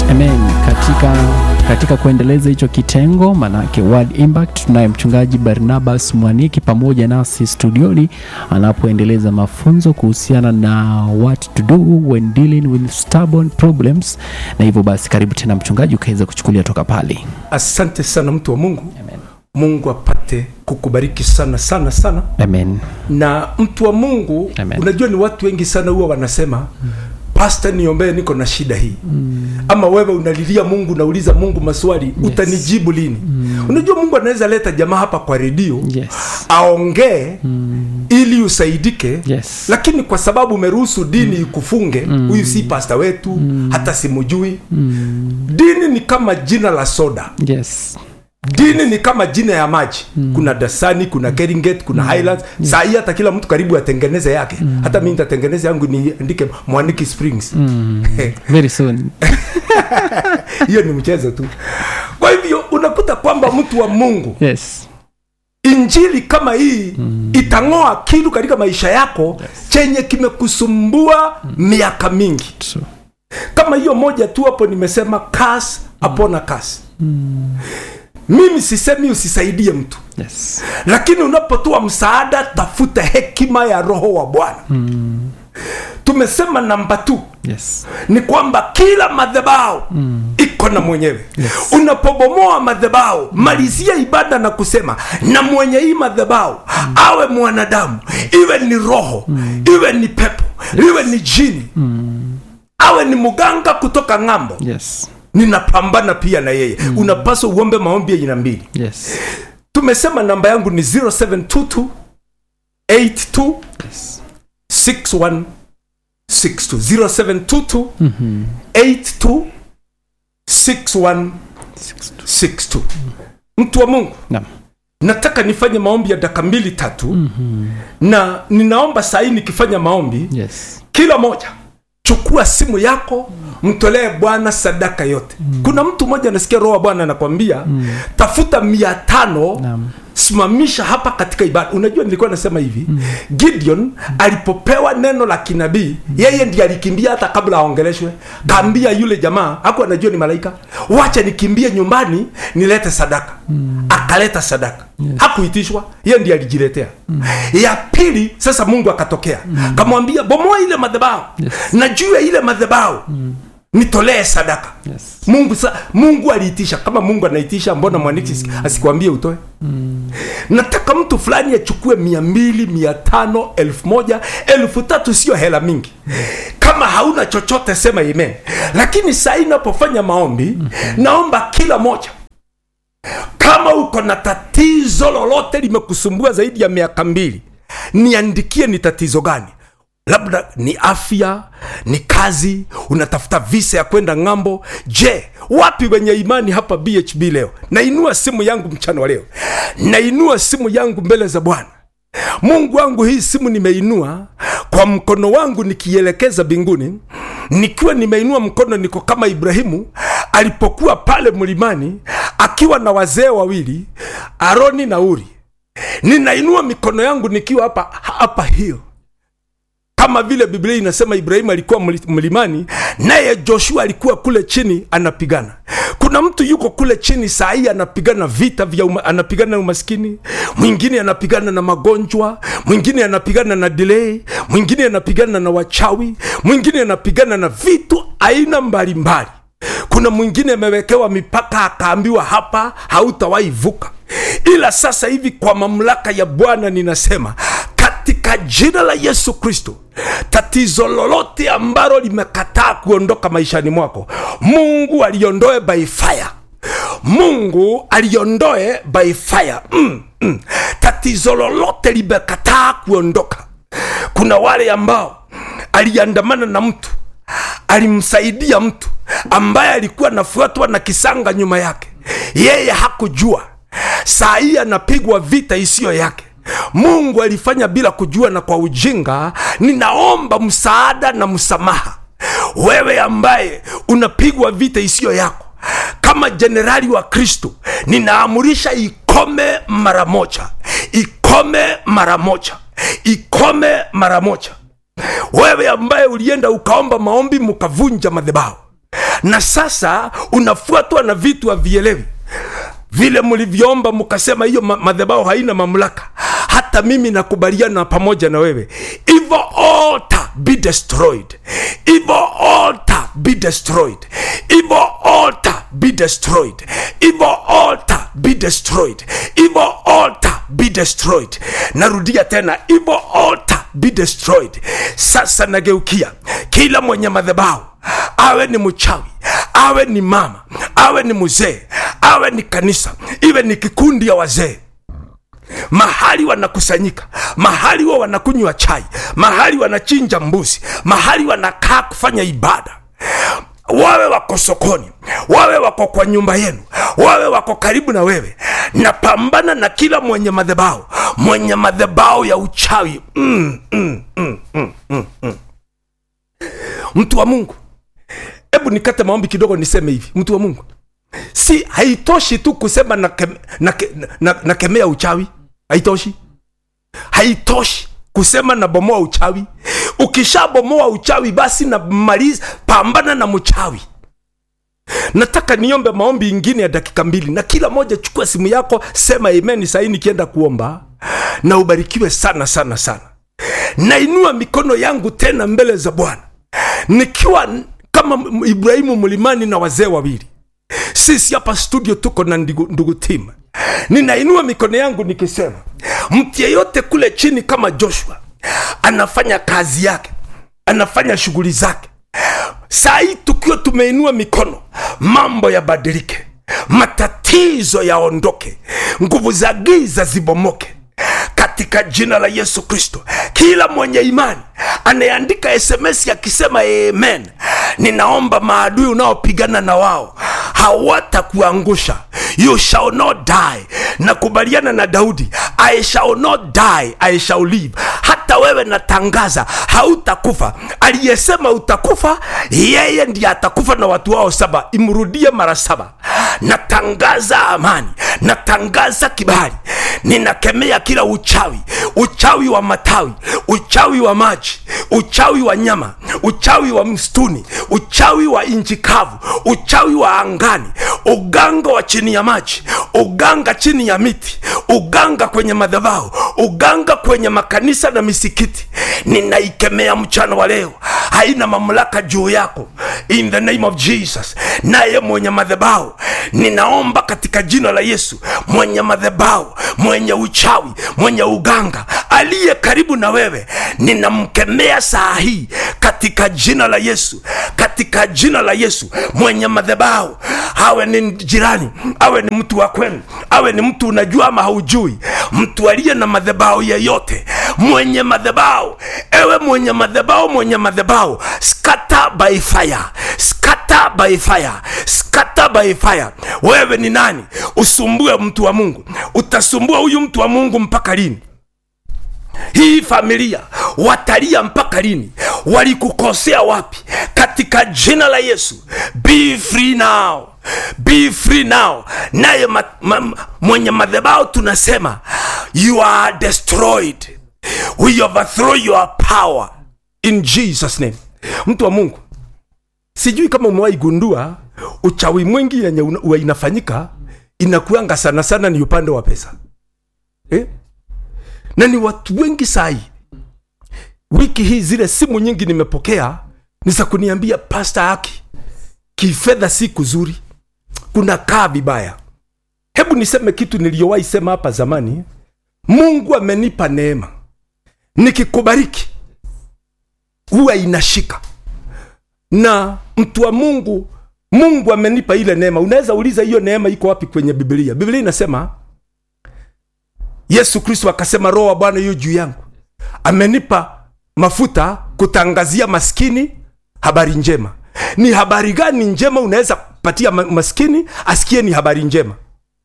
Amen. Katika, katika kuendeleza hicho kitengo manake Word Impact, tunaye mchungaji Barnabas Mwaniki pamoja nasi studioni anapoendeleza mafunzo kuhusiana na what to do when dealing with stubborn problems, na hivyo basi, karibu tena mchungaji, ukaweza kuchukulia toka pale. asante sana mtu wa mungu Amen. mungu apate kukubariki sana sana sana Amen. na mtu wa mungu Amen. unajua ni watu wengi sana huwa wanasema mm. pasta niombee niko na shida hii mm. ama wewe unalilia mungu unauliza mungu maswali yes. utanijibu lini mm. unajua mungu anaweza leta jamaa hapa kwa redio Yes. aongee mm. ili usaidike Yes. lakini kwa sababu umeruhusu dini ikufunge huyu si pasta wetu hata simujui dini ni kama jina la soda Yes. dini ni kama jina ya maji mm. kuna dasani kuna keringet kuna mm. highlands mm. saa hii hata kila mtu karibu atengeneze yake mm. hata mi nitatengeneza yangu niandike mwaniki springs Mm. Very soon. hiyo ni mchezo tu kwa hivyo unakuta kwamba mtu wa mungu Yes. injili kama hii mm. itang'oa kitu katika maisha yako yes. chenye kimekusumbua mm. miaka mingi True. kama hiyo moja tu hapo nimesema kas apona kas mimi sisemi usisaidie mtu Yes. lakini unapotoa msaada tafuta hekima ya roho wa bwana mm. tumesema namba tu Yes. ni kwamba kila madhabahu mm. iko na mwenyewe Yes. unapobomoa madhabahu mm. malizia ibada na kusema na mwenye hii madhabahu mm. awe mwanadamu iwe ni roho mm. iwe ni pepo iwe ni jini mm. awe ni mganga kutoka ng'ambo Yes. ninapambana pia na yeye mm. unapaswa uombe maombi ya aina mbili Yes. tumesema namba yangu ni 0722 82 Yes. 61 62 0722 Mhm. 82 61 62 mtu wa mungu Naam. nataka nifanye maombi ya dakika mbili tatu mm-hmm. na ninaomba sahii nikifanya maombi Yes. kila moja chukua simu yako mtolee bwana sadaka yote mm. kuna mtu mmoja anasikia roho wa bwana anakwambia mm. tafuta mia tano Naam. simamisha hapa katika ibada unajua nilikuwa nasema hivi mm. gideon mm. alipopewa neno la kinabii mm. yeye ndiye alikimbia hata kabla aongeleshwe kaambia yule jamaa haku anajua ni malaika wacha nikimbie nyumbani nilete sadaka mm. akaleta sadaka yes. hakuitishwa yeye ndiye alijiletea mm. ya pili sasa mungu akatokea mm. kamwambia bomoa ile madhabahu Yes. na juu ya ile madhabahu mm. nitolee sadaka Yes. mungu sa, mungu aliitisha kama mungu anaitisha mbona mwaniki mm. asikwambie utoe mm. nataka mtu fulani achukue mia mbili mia tano elfu moja elfu tatu sio hela mingi kama hauna chochote sema amen lakini saa hii napofanya maombi mm-hmm. naomba kila moja kama uko na tatizo lolote limekusumbua zaidi ya miaka mbili niandikie ni tatizo gani labda ni afya ni kazi unatafuta visa ya kwenda ng'ambo je wapi wenye imani hapa bhb leo nainua simu yangu mchana wa leo nainua simu yangu mbele za bwana mungu wangu hii simu nimeinua kwa mkono wangu nikielekeza mbinguni nikiwa nimeinua mkono niko kama ibrahimu alipokuwa pale mlimani akiwa na wazee wawili aroni na uri ninainua mikono yangu nikiwa hapa hapa hiyo kama vile biblia inasema ibrahimu alikuwa mli- mlimani naye joshua alikuwa kule chini anapigana kuna mtu yuko kule chini saa hii anapigana vita vya uma, anapigana na umaskini mwingine anapigana na magonjwa mwingine anapigana na delay mwingine anapigana na wachawi mwingine anapigana na vitu aina mbalimbali kuna mwingine amewekewa mipaka akaambiwa hapa hautawahi vuka ila sasa hivi kwa mamlaka ya bwana ninasema katika jina la yesu kristo tatizo lolote ambalo limekataa kuondoka maishani mwako mungu aliondoe by fire mungu aliondoe by fire mm, mm. tatizo lolote limekataa kuondoka kuna wale ambao aliandamana na mtu alimsaidia mtu ambaye alikuwa anafuatwa na kisanga nyuma yake yeye hakujua saa hii anapigwa vita isiyo yake mungu alifanya bila kujua na kwa ujinga ninaomba msaada na msamaha wewe ambaye unapigwa vita isiyo yako kama jenerali wa kristo ninaamurisha ikome mara moja ikome mara moja ikome mara moja wewe ambaye ulienda ukaomba maombi mukavunja madhabahu na sasa unafuatwa na vitu havielewi vile mlivyoomba mkasema hiyo ma- madhabahu haina mamlaka hata mimi nakubaliana pamoja na wewe evil altar be destroyed evil altar be destroyed evil altar be destroyed evil altar be destroyed evil altar be destroyed narudia tena evil altar be destroyed sasa nageukia kila mwenye madhabahu awe ni mchawi awe ni mama awe ni mzee awe ni kanisa iwe ni kikundi ya wazee mahali wanakusanyika mahali huwa wanakunywa chai mahali wanachinja mbuzi mahali wanakaa kufanya ibada wawe wako sokoni wawe wako kwa nyumba yenu wawe wako karibu na wewe napambana na kila mwenye madhabahu mwenye madhabahu ya uchawi mm, mm, mm, mm, mm, mm. mtu wa mungu hebu nikate maombi kidogo niseme hivi mtu wa mungu si haitoshi tu kusema nakemea na, na, na, nakemea uchawi haitoshi haitoshi kusema na bomoa uchawi ukishabomoa uchawi basi na maliza pambana na mchawi nataka niombe maombi ingine ya dakika mbili na kila moja chukua simu yako sema amen sahii nikienda kuomba na ubarikiwe sana sana sana nainua mikono yangu tena mbele za bwana nikiwa kama ibrahimu mlimani na wazee wawili sisi hapa studio tuko na ndugu, ndugu tim ninainua mikono yangu nikisema mtu yeyote kule chini kama joshua anafanya kazi yake anafanya shughuli zake saa hii tukiwa tumeinua mikono mambo yabadilike matatizo yaondoke nguvu za giza zibomoke katika jina la yesu kristo kila mwenye imani anayeandika sms akisema amen ninaomba maadui unaopigana na wao hawatakuangusha you shall not die nakubaliana na daudi i shall not die i shall live hata wewe natangaza hautakufa aliyesema utakufa yeye ndiye atakufa na watu wao saba imrudie mara saba natangaza amani natangaza kibali ninakemea kila uchawi uchawi wa matawi uchawi wa maji uchawi wa nyama uchawi wa msituni uchawi wa inchi kavu uchawi wa angani uganga wa chini ya maji uganga chini ya miti uganga kwenye madhabahu uganga kwenye makanisa na misikiti ninaikemea mchana wa leo haina mamlaka juu yako in the name of jesus naye mwenye madhabahu ninaomba katika jina la yesu mwenye madhabahu mwenye uchawi mwenye uganga aliye karibu na wewe ninamkemea saa hii katika jina la yesu katika jina la yesu mwenye madhabahu awe ni jirani awe ni mtu wa kwenu awe ni mtu unajua ama haujui mtu aliye na madhabahu yeyote mwenye madhabahu ewe mwenye madhabahu mwenye madhabahu scatter by fire scatter by fire scatter by fire wewe ni nani usumbue mtu wa mungu utasumbua huyu mtu wa mungu mpaka lini hii familia watalia mpaka lini walikukosea wapi katika jina la yesu be free now be free now naye ma, ma, mwenye madhabahu tunasema you are destroyed we overthrow your power in jesus name mtu wa mungu sijui kama umewahi gundua uchawi mwingi yenye una- inafanyika inakuanga sana sana ni upande wa pesa eh? na ni watu wengi sahi wiki hii zile simu nyingi nimepokea ni za kuniambia pasta haki kifedha si kuzuri kuna kaa vibaya hebu niseme kitu niliyowahi sema hapa zamani mungu amenipa neema nikikubariki huwa inashika na mtu wa mungu mungu amenipa ile neema unaweza uliza hiyo neema iko wapi kwenye biblia biblia inasema yesu kristo akasema roho wa bwana yu juu yangu amenipa mafuta kutangazia maskini habari njema ni habari gani njema unaweza patia ma- maskini asikie ni habari njema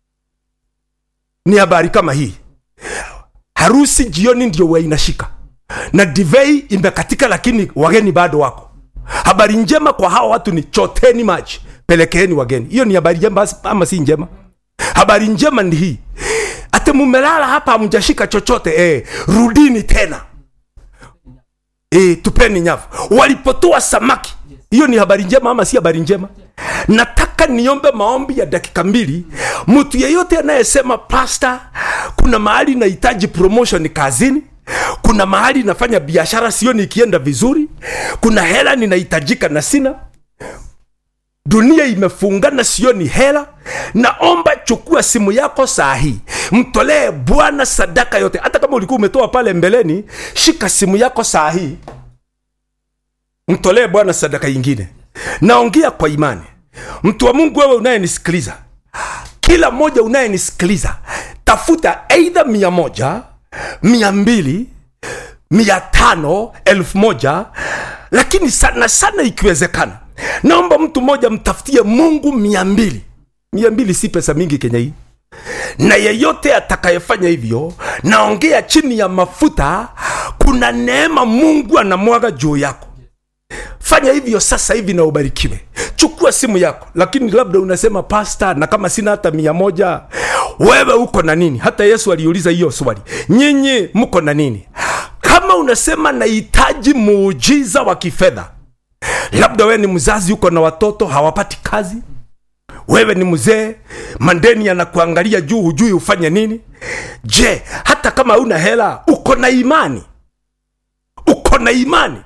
ni habari kama hii harusi jioni ndio huwa inashika na divei imekatika lakini wageni bado wako habari njema kwa hawa watu ni choteni maji pelekeeni wageni hiyo ni habari njema ama si njema habari njema ni hii ate mumelala hapa hamjashika chochote eh, rudini tena eh, tupeni nyavu walipotoa samaki hiyo ni habari njema ama si habari njema nataka niombe maombi ya dakika mbili mtu yeyote anayesema pasta kuna mahali nahitaji promotion kazini kuna mahali nafanya biashara sioni ikienda vizuri kuna hela ninahitajika na sina dunia imefungana sioni hela naomba chukua simu yako saa hii mtolee bwana sadaka yote hata kama ulikuwa umetoa pale mbeleni shika simu yako saa hii mtolee bwana sadaka ingine naongea kwa imani mtu wa mungu wewe unayenisikiliza kila mmoja unayenisikiliza tafuta eidha mia moja mia mbili mia tano elfu moja lakini sana sana ikiwezekana naomba mtu mmoja mtafutie mungu mia mbili mia mbili si pesa mingi kenya hii na yeyote atakayefanya hivyo naongea chini ya mafuta kuna neema mungu anamwaga juu yako fanya hivyo sasa hivi na ubarikiwe chukua simu yako lakini labda unasema pasta na kama sina hata mia moja wewe uko na nini hata yesu aliuliza hiyo swali nyinyi mko na nini kama unasema nahitaji muujiza wa kifedha labda wewe ni mzazi uko na watoto hawapati kazi wewe ni mzee mandeni yanakuangalia juu hujui ufanye nini je hata kama una hela uko na imani uko na imani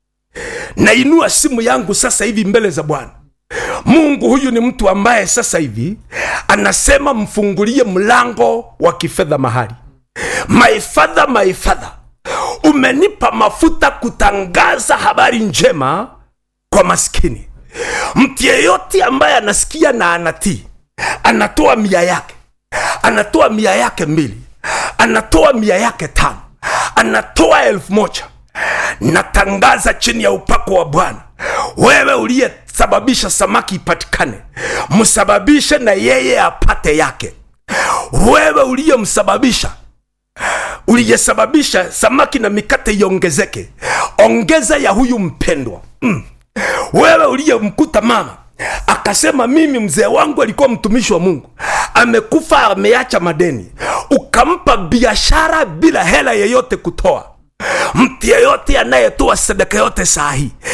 nainua simu yangu sasa hivi mbele za bwana mungu huyu ni mtu ambaye sasa hivi anasema mfungulie mlango wa kifedha mahali my father, my father umenipa mafuta kutangaza habari njema kwa maskini mtu yeyote ambaye anasikia na anatii anatoa mia yake anatoa mia yake mbili anatoa mia yake tano anatoa elfu moja natangaza chini ya upako wa bwana wewe uliyesababisha samaki ipatikane msababishe na yeye apate yake wewe uliyemsababisha uliyesababisha samaki na mikate iongezeke ongeza ya huyu mpendwa mm. wewe uliyemkuta mama akasema mimi mzee wangu alikuwa mtumishi wa mungu amekufa ameacha madeni ukampa biashara bila hela yeyote kutoa mtu yeyote anayetoa sadaka yote saa hii